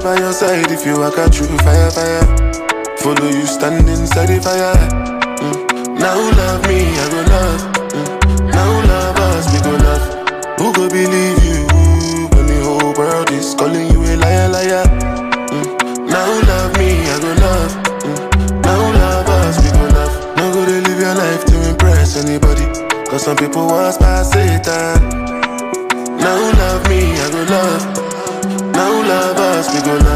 by your side if you walk out through fire, fire. Follow you stand inside the fire. Mm. Now love me, I go love. Mm. Now love us, we go love. Who go believe you when the whole world is calling you a liar, liar? Mm. Now love me, I go love. Mm. Now love us, we go love. No go to live your life to impress anybody. Cause some people was past Satan. Now love me, I go love. Now love us, we go love.